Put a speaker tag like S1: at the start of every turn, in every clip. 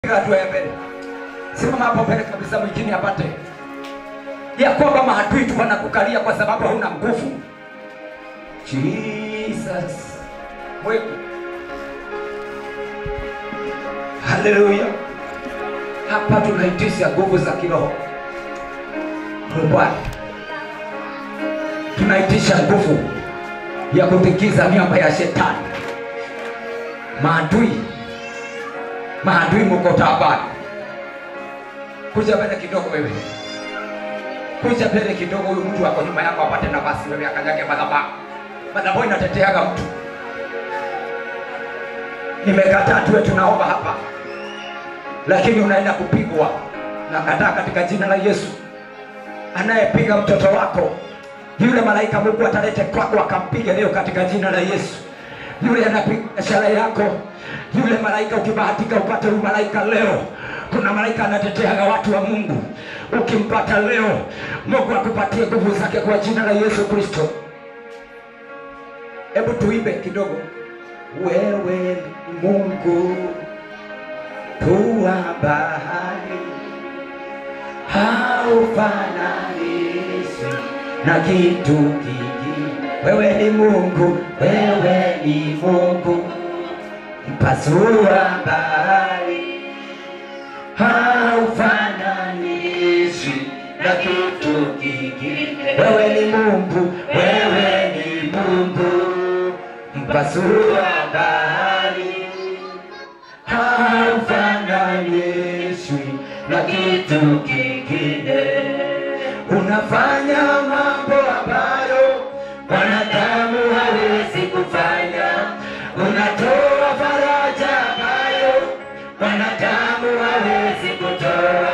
S1: piga hatua ya mbele, simama hapo mbele kabisa, mwingine apate ya kwamba maadui tu wanakukalia kwa sababu hauna nguvu. Jesus wewe, haleluya! Hapa tunaitisha nguvu za kiroho Bwana, tunaitisha nguvu ya kutikisa miamba ya shetani. Maadui, maadui muko taabani. Kuja mbele kidogo wewe, kuja mbele kidogo. Huyu mtu ako nyuma yako apate nafasi, wewe akanyage madhabahu. Madhabahu inateteaga mtu. Nimekataa tuwe tunaomba hapa, lakini unaenda kupigwa. Nakataa katika jina la Yesu. Anayepiga mtoto wako yule malaika Mungu atalete kwako akampige leo katika jina la Yesu. Yule anapiga biashara yako, yule malaika ukibahatika upate huyu malaika leo. Kuna malaika anateteaga watu wa Mungu, ukimpata leo, Mungu akupatie nguvu zake kwa jina la Yesu Kristo. Hebu tuimbe kidogo. Wewe ni Mungu tuwa bahari haufananishwi na kitu kingine. Wewe ni Mungu, wewe ni Mungu mpasua bahari, haufananishwi na kitu kingine. Wewe ni Mungu, wewe ni Mungu mpasua bahari, haufananishwi na kitu kingine. Unafanya mambo ambayo wanadamu hawezi kufanya. Unatoa faraja ambayo wanadamu hawezi kutoa.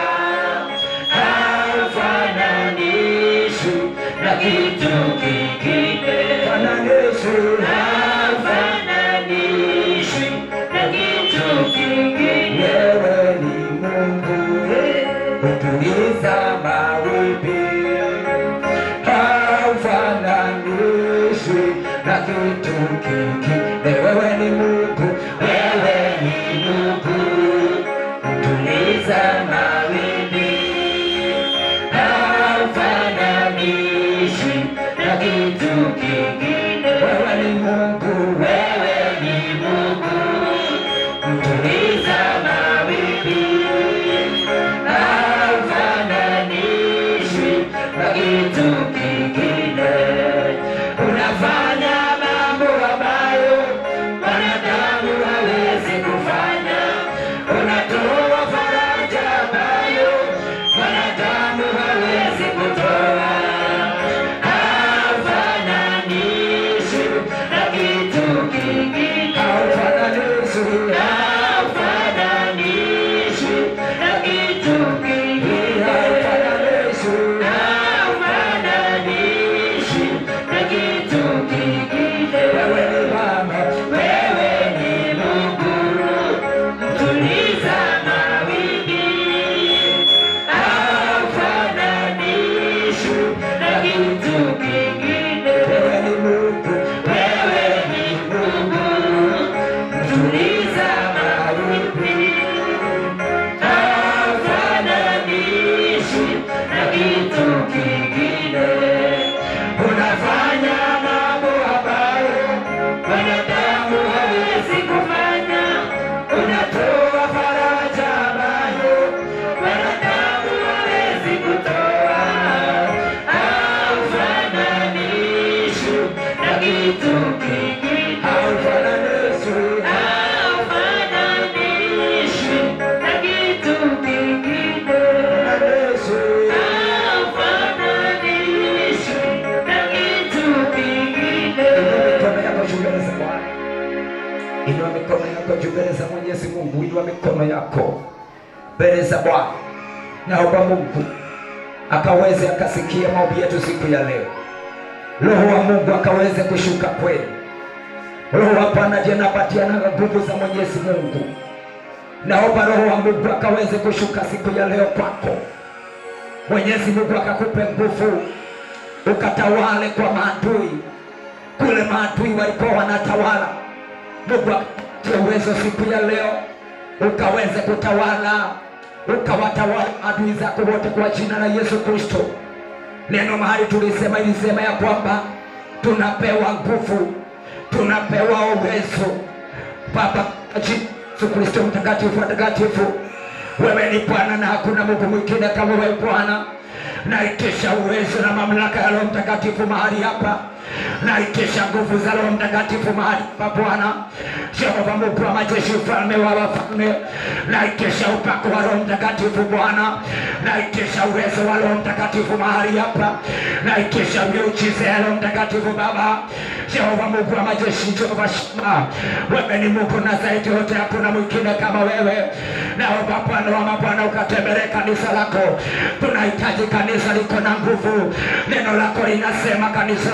S1: Haufananishwi na kitu kingine. Fananishwi, haufananishwi na kitu kingine. Wewe ni Mungu utuliza mawimbi, haufananishwi na kitu kingine. Wewe ni Mungu, wewe ni Mungu utuliza mawimbi, haufananishwi na kitu kingine. Wewe ni Mungu, wewe ni Mungu utuliza mawimbi haufananishwi na kitu kingine. Unafanya mambo ambayo wanadamu hawezi kufanya. Unatoa faraja ambayo wanadamu hawezi kutoa. Haufananishwi na kitu kingine. Haufananishwi, haufananishwi na kitu kingine. Haufananishwi, haufananishwi na kitu kingine. Wewe ni Baba, wewe ni Mungu, mtuliza mawimbi haufananishwi na kitu kingine. Wewe ni Mungu, wewe ni Mungu, mtuliza mawimbi haufananishwi na kitu kingine. Unafanya mambo ambayo wanadamu hawezi kufanya. Unatoa faraja ambayo wanadamu hawezi kutoa. Haufananishwi na kitu kingine. Haufananishwi, haufananishwi na kitu kingine. Haufananishwi na kitu kingine. Inua mikono yako juu mbele za Bwana. Inua mikono yako juu mbele za Mwenyezi Mungu. Inua mikono yako mbele za Bwana. Naomba Mungu akaweze akasikia maombi yetu siku ya leo. Roho wa Mungu akaweze kushuka kweli. Roho wa Bwana ndiye anapatiana nguvu za Mwenyezi Mungu. Naomba Roho wa Mungu akaweze kushuka siku ya leo kwako. Mwenyezi Mungu akakupe nguvu ukatawale kwa maadui kule maadui walikuwa wanatawala. Mungu akutie uwezo siku ya leo, ukaweze kutawala, ukawatawala adui zako wote kwa jina la Yesu Kristo. Neno mahali tulisema ilisema ya kwamba tunapewa nguvu, tunapewa uwezo. Baba, kwa jina la Yesu Kristo mtakatifu mtakatifu, wewe ni Bwana na hakuna Mungu mwingine kama wewe Bwana. Naitisha uwezo na mamlaka ya Roho Mtakatifu mahali hapa, naitisha nguvu za Roho Mtakatifu mahali hapa Bwana. Jehova Mungu wa majeshi, mfalme wa wafalme, naitisha upako wa Roho Mtakatifu Bwana, naitisha uwezo wa Roho Mtakatifu mahali hapa, naitisha miujiza ya Roho Mtakatifu Baba. Jehova Mungu wa majeshi, Jehova Shema, wewe ni Mungu na zaidi yote hakuna mwingine kama wewe. Naomba Bwana wa mabwana ukatembelee kanisa lako, tunahitaji kanisa liko na nguvu. Neno lako linasema kanisa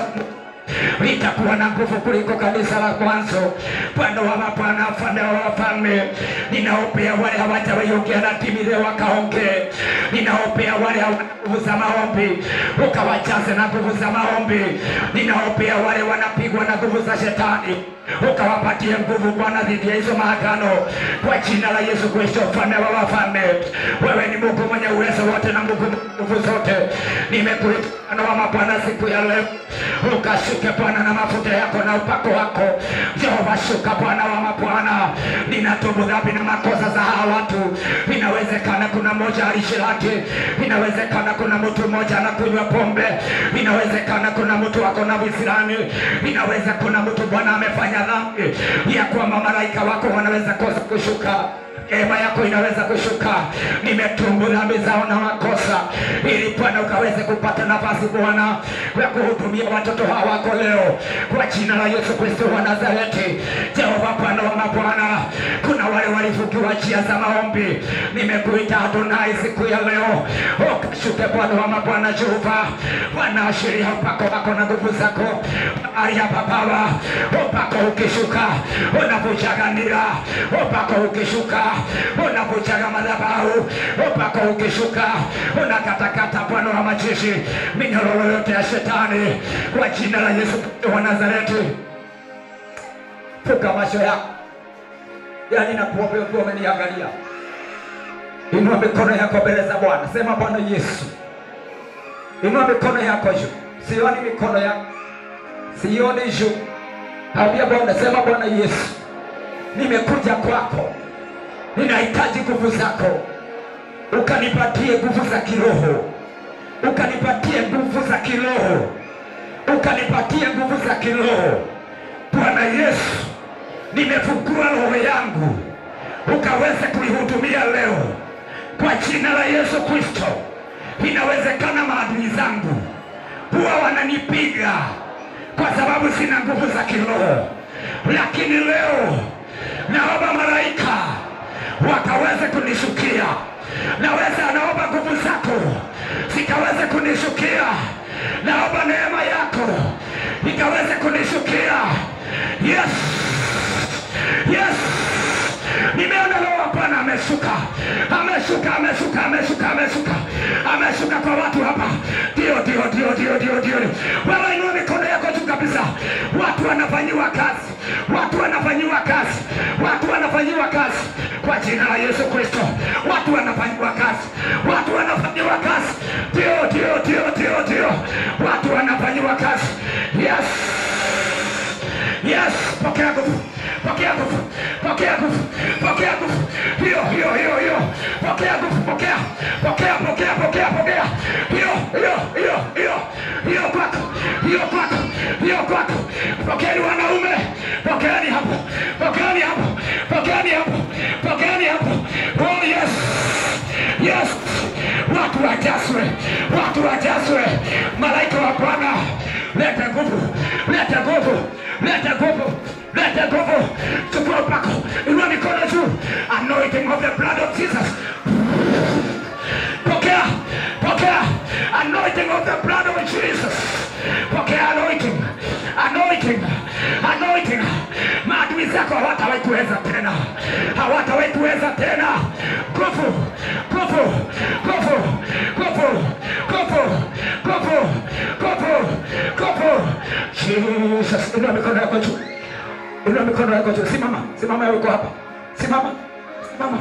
S1: litakuwa na nguvu kuliko kanisa la mwanzo. Bwana wa mabwana, mfalme wa wafalme, ninaombea wale hawajawaiongea na timi leo wakaongee. Ninaombea wale hawana nguvu za maombi, ukawajaze na nguvu za maombi. Ninaombea wale wanapigwa na nguvu za shetani, ukawapatie nguvu Bwana dhidi ya hizo maagano, kwa jina la Yesu Kristo, mfalme wa wafalme. Wewe ni Mungu mwenye uwezo wote na Mungu mwenye nguvu zote. Nimekuita Bwana wa mabwana siku ya leo, ukashuke Bwana na mafuta yako na upako wako. Jehova, shuka Bwana wa mabwana. Ninatubu dhambi na makosa za hawa watu. Inawezekana kuna mmoja alishiraki, inawezekana kuna mtu mmoja anakunywa pombe, inawezekana kuna mtu ako na visirani, inaweza kuna mtu Bwana amefanya dhambi ya kwamba malaika wako wanaweza kosa kushuka Neema yako inaweza kushuka. Nimetumbu dhambi zao na makosa, ili Bwana ukaweze kupata nafasi Bwana ya kuhudumia watoto hawa wako leo, kwa jina la Yesu Kristo wa Nazareti. Jehova Bwana wa mabwana, kuna wale walifukiwa njia za maombi, nimekuita Adonai siku ya leo, ukashuke Bwana wa mabwana. Jehova Bwana, ashiria upako wako na nguvu zako mahali hapa Baba, upako ukishuka unavujaga nira, upako ukishuka unavujaga madhabahu, upako ukishuka unakatakata Bwana wa majeshi minyororo yote ya shetani kwa jina la Yesu Kristo wa Nazareti. Fuka macho yako, yaani nakuombe ukiwa umeniangalia, inua mikono yako mbele za Bwana, sema Bwana Yesu, inua mikono yako juu, sioni mikono yako, sioni juu. Ambia Bwana, sema Bwana Yesu, nimekuja kwako ninahitaji nguvu zako, ukanipatie nguvu za kiroho, ukanipatie nguvu za kiroho, ukanipatie nguvu za kiroho. Bwana Yesu, nimefungua roho yangu, ukaweze kuihudumia leo kwa jina la Yesu Kristo. Inawezekana maadui zangu huwa wananipiga kwa sababu sina nguvu za kiroho, lakini leo naomba malaika wakaweze kunishukia. Naweza naomba nguvu zako zikaweze kunishukia. Naomba neema yako ikaweze kunishukia. Yes, yes, nimeona roho wa Bwana ameshuka, ameshuka, ameshuka, ameshuka, ameshuka, ameshuka kwa watu hapa. Ndio, ndio, ndio, ndio, ndio, ndio. Wewe inua mikono yako juu kabisa. Watu wanafanyiwa kazi, watu wanafanyiwa kazi, watu wanafanyiwa kazi kwa jina la Yesu Kristo. Watu wanafanyiwa kazi, watu wanafanyiwa kazi. Ndio, ndio, ndio, ndio, ndio, watu wanafanyiwa kazi. Yes, yes, pokea nguvu, pokea nguvu, pokea nguvu, pokea nguvu. Hiyo, hiyo, hiyo, hiyo, pokea nguvu, pokea, pokea, pokea, pokea, pokea. Hiyo, hiyo, hiyo, hiyo, hiyo kwako, hiyo kwako, hiyo kwako. Pokeeni wanaume, pokeeni hapo, pokeeni hapo, pokeeni hapo, pokeeni hapo. Oh yes, yes, watu wajazwe, watu wajazwe. Malaika wa Bwana, leta nguvu, leta nguvu, leta nguvu, leta nguvu. Chukua upako, inua mikono juu. Anointing of the blood of Jesus. Pokea, pokea anointing of the blood of Jesus. Pokea anointing, anointing, anointing. Maadui zako hawatawahi kuweza tena, hawatawahi kuweza tena. Nguvu, nguvu, nguvu, nguvu, nguvu, nguvu, nguvu, nguvu. Jesus, inua mikono yako juu, inua mikono yako juu. Simama, simama, wewe uko hapa, simama, mama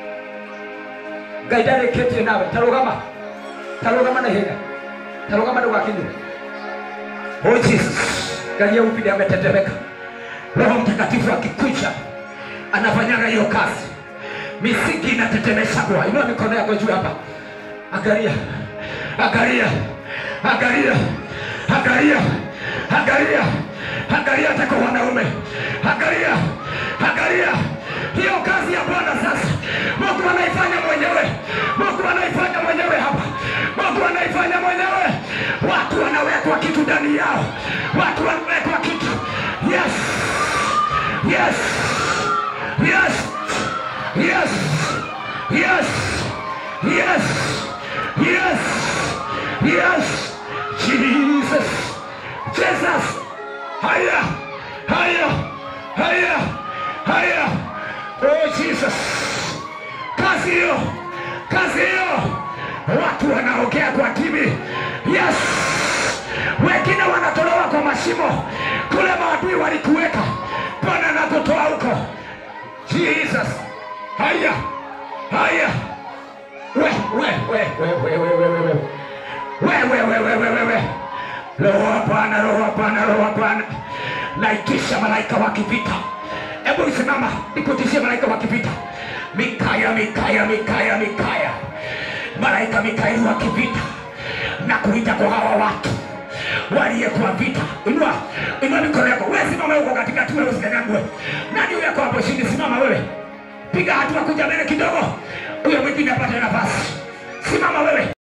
S1: ngai ndarĩkĩtie nawe tarũgama tarũgama na ihenya tarũgama ndũgakinyu oh jesus ngai aupinde ametetemeka roho mtakatifu akikuja anafanyaga hiyo kazi misingi inatetemeshagwa inua mikono yako juu hapa angalia angalia angalia angalia angalia angalia hata kwa wanaume angalia angalia hiyo kazi ya bwana sasa mungu anaifanya mwenyewe mungu anaifanya mwenyewe hapa mungu anaifanya mwenyewe watu wanawekwa kitu ndani yao watu wanawekwa kitu yes yes yes yes yes yes yes yes jesus jesus haya haya haya haya oh jesus kazi hiyo kazi hiyo watu wanaongea kwa kimi yes wengine wanatolewa kwa mashimo kule maadui walikuweka bwana anakutoa huko jesus haya haya we we we we we we we we we we we we we we we roho wa bwana roho wa bwana roho wa bwana naitisha malaika wa kivita hebu isimama nikutishie malaika wa kivita mikaya mikaya mikaya mikaya malaika mikaeli wa kivita na kuita kwa hawa watu waliyekuwa vita inua inua mikono yako wewe simama huko katikati wewe usikanyagwe nani huyo yako hapo chini simama wewe piga hatua kuja mbele kidogo huyo mwingine apate nafasi simama wewe